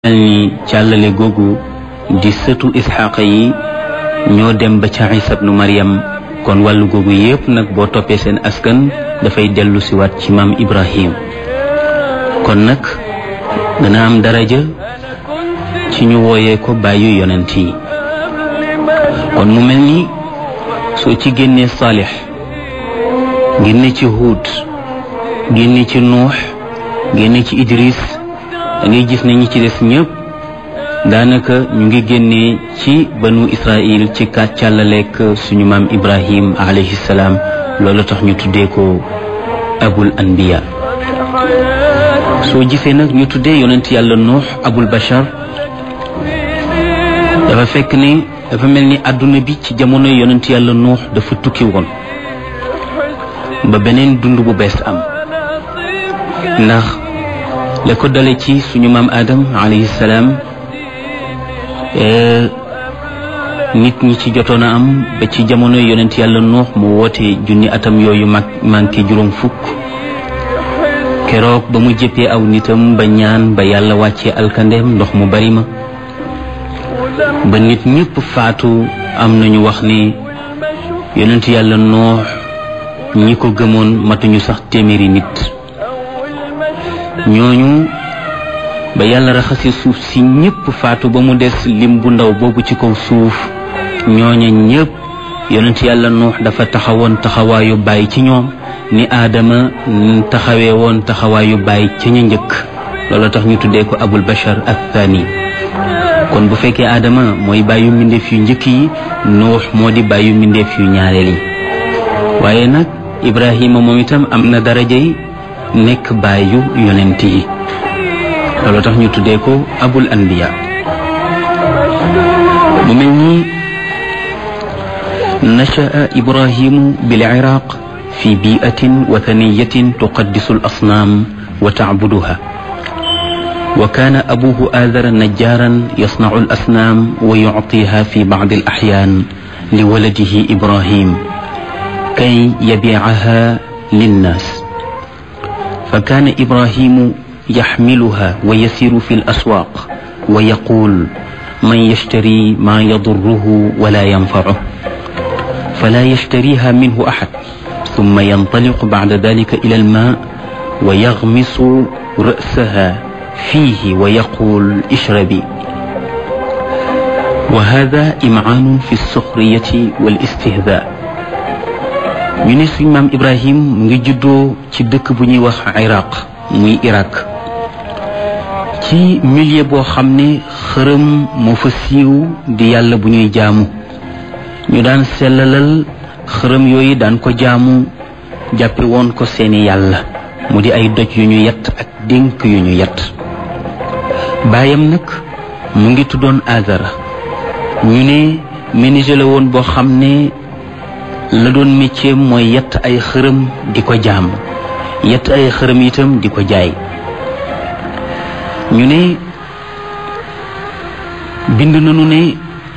mel ni càllale googu di sëtu isxaaqa yi ñoo dem ba ca isa bnu maryam kon wàllu googu yépp nag boo toppee seen askan dafay dellu siwaat ci maam ibrahim kon nag dana am daraja ci ñu wooyee ko bàyyu yonent yi kon mu mel ni soo ci génnee saalix génne ci huud génne ci nuux génne ci idris da ngay gis ne ñi ci des ñëpp daanaka ñu ngi génnee ci banu israil ci kàccàllaleek suñu maam ibrahim alayhi salaam loolu tax ñu tuddee ko abul anbiya soo gisee nag ñu tuddee yonent yàlla nuux abul bashar dafa fekk ne dafa mel ni àdduna bi ci jamono yonent yàlla nuux dafa tukki woon ba beneen dund bu bees am ndax la ko dale ci suñu maam Adam alayhi salaam nit ñi ci jotoon a am ba ci jamono yonent yàlla nuux mu woote junni atam yooyu mag manqué juróom fukk keroog ba mu jëppee aw nitam ba ñaan ba yàlla wàccee alkandeem ndox mu bari ma ba nit ñëpp faatu am nañu wax ni yonent yàlla nuux ñi ko gëmoon matuñu sax téeméeri nit ñooñu ba yàlla raxasi suuf si ñëpp faatu ba mu des lim bu ndaw boobu ci kaw suuf ñooña ñëpp yonent yàlla nuux dafa taxawoon taxawaayu bàyyi ci ñoom ni aadama taxawee woon taxawaayu bàyyi ca ña njëkk loolu tax ñu tuddee ko abul bashar ak thani kon bu fekkee aadama mooy bàyyu mbindeef yu njëkk yi nuux moo di bàyyu mbindeef yu ñaareel yi waaye nag ibrahima moom itam am na darajay nekk bàyyu yonent yi loolu tax ñu tuddee ko abul anbiya mu mel ni nachaa ibrahimu bil iraq fi biatin wathaniyatin tuqaddisu al asnaam wa tacbuduha wa kaana abuhu aadara najjaaran yasnacu al asnaam wa yuctiha fi bacdi al axyaan li waladihi ibrahim kay yabiicaha linnaas فكان إبراهيم يحملها ويسير في الأسواق ويقول من يشتري ما يضره ولا ينفعه فلا يشتريها منه أحد ثم ينطلق بعد ذلك إلى الماء ويغمس رأسها فيه ويقول اشربي وهذا إمعان في السخرية والاستهزاء ñu ne suñ maam ibrahim mu ngi juddoo ci dëkk bu ñuy wax iraq muy irak ci milieu boo xam ne xërëm moo fa siiw di yàlla bu ñuy jaamu ñu daan sellalal xërëm yooyu daan ko jaamu jàppe woon ko seeni yàlla mu di ay doj yu ñu yett ak dénk yu ñu yett baayam nag mu ngi tuddoon azara ñu ne menuisier la woon boo xam ne la doon métier mooy yett ay xërëm di ko jaam yett ay xërëm itam di ko jaay ñu ne bind nañu ne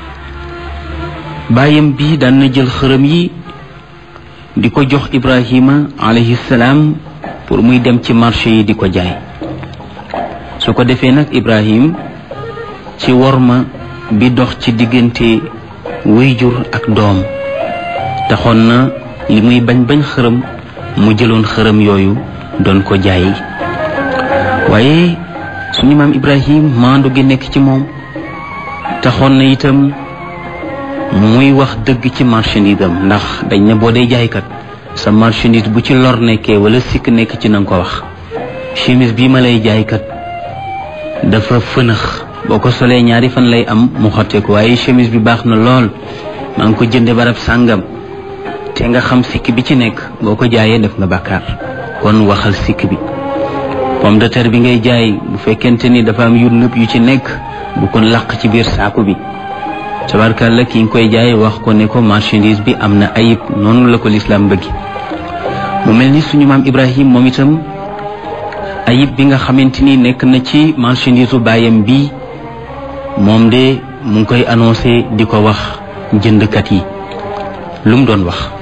baayam bi daan na jël xërëm yi di ko jox Ibrahima alayhi salaam pour muy dem ci marché yi di ko jaay su ko defee nag Ibrahim ci worma bi dox ci diggante wéyjur ak doom taxoon na li muy bañ bañ xërëm mu jëloon xërëm yooyu doon ko jaay waaye suñu maam Ibrahim maandu gi nekk ci moom taxoon na itam muy wax dëgg ci marchandise am ndax dañ ne boo dee jaaykat sa marchandise bu ci lor nekkee wala sikk nekk ci na nga ko wax chemise bii ma lay jaaykat dafa fënax boo ko solee ñaari fan lay am mu xotteeku waaye chemise bi baax na lool maa ngi ko jënde barab sàngam te nga xam sikk bi ci nekk boo ko jaayee def nga bàkkaar kon waxal sikk bi pomme de terre bi ngay jaay bu fekkente ni dafa am yu nëb yu ci nekk bu ko làq ci biir saako bi tabarkàlla ki nga koy jaay wax ko ne ko marchandise bi am na ayib noonu la ko lislaam bëggi mu mel ni suñu maam ibrahim moom itam ayib bi nga xamante ni nekk na ci marchandise u baayam bi moom de mu ngi koy annoncé di ko wax jëndkat yi lu mu doon wax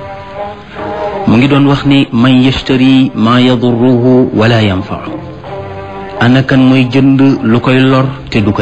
mu ngi doon wax ni man yashtari ma yadurruhu wala yanfa'u ana kan mooy jënd lu koy lor te du ko